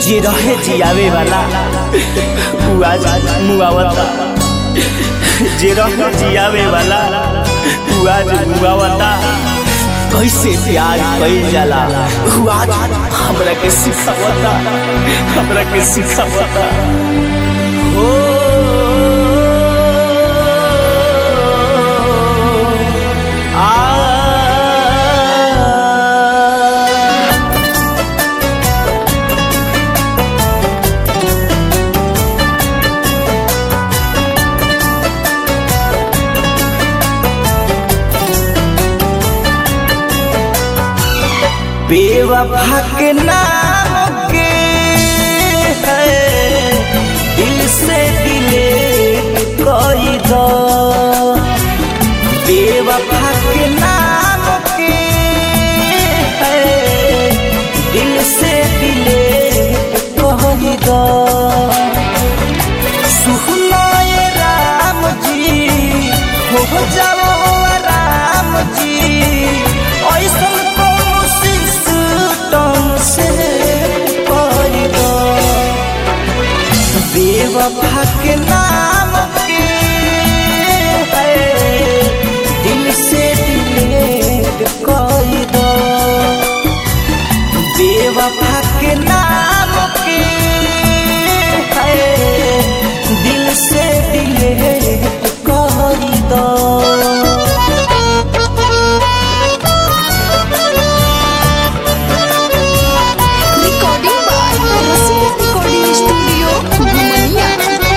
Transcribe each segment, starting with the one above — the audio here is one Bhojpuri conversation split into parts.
जे रहे जियावे वाला उ आज मुआवता जे रहे जियावे वाला उ आज मुआवता कैसे प्यार कइल जाला उ आज हमरा के सिखावता हमरा के सिखावता हो आ बेवफा के नाम के है दिल से दिले कोई दो बेवफा के नाम के है दिल से दिले कोई दो सुखनाए राम जी हो जाओ राम जी ऐसन कोनो सिस्टम से कर दो बेवफा के नाम के है दिल से डिलीट कर दो बेवफा के नाम के है दिल से डिलीट कर दो Recording by Rasika Recording Studio, Romania.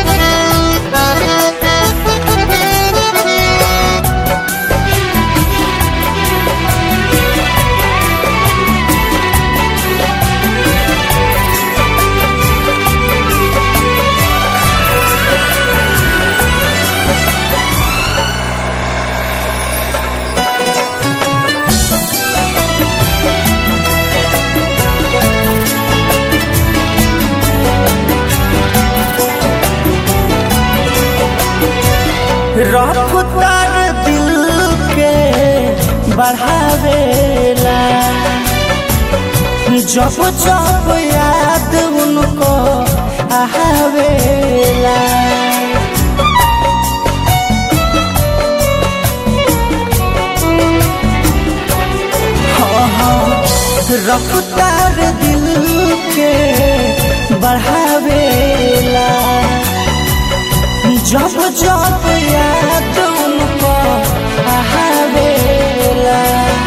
रफ्तार दिल के बढ़ावेला जब जब याद उनको आवेला हाँ, हाँ, रफ्तार दिल के बढ़ावेला जब जब याद उनको आवेला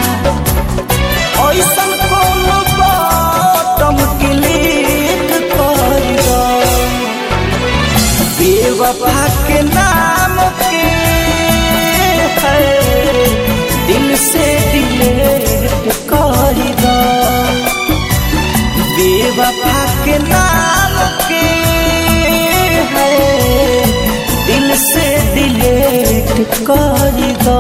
ऐसन कोनो बटम क्लिक कर दो बेवफा के नाम के है दिल से डिलीट कर दो बेवफा के नाम के है दिल से डिलीट कर दो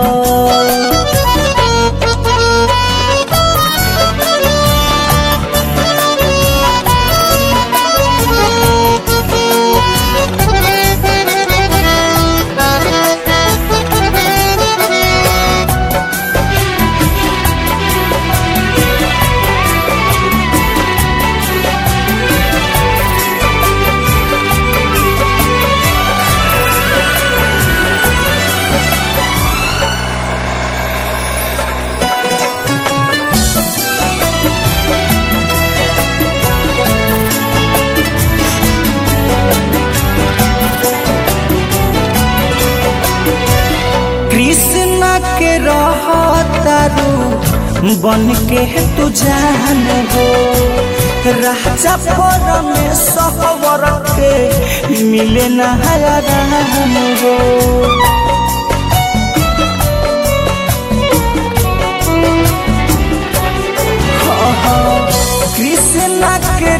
कृष्ण के रहतारू बन के तू जान हो राजा पर में सहवर के मिले नहराम हो कृष्ण के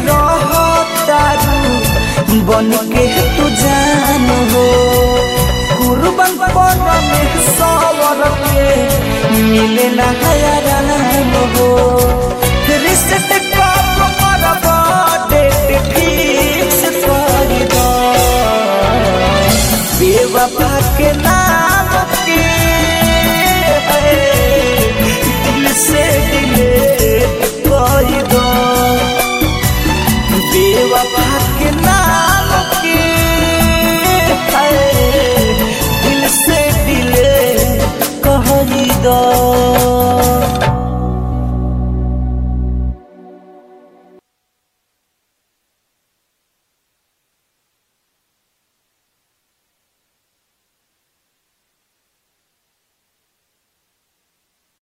रहतारू बन के तू जान हो कुर्बन पर में सवर के मिले ना हयाराम हो रिश्ते कब करब डेट फिक्स कर दो बेवफा के ना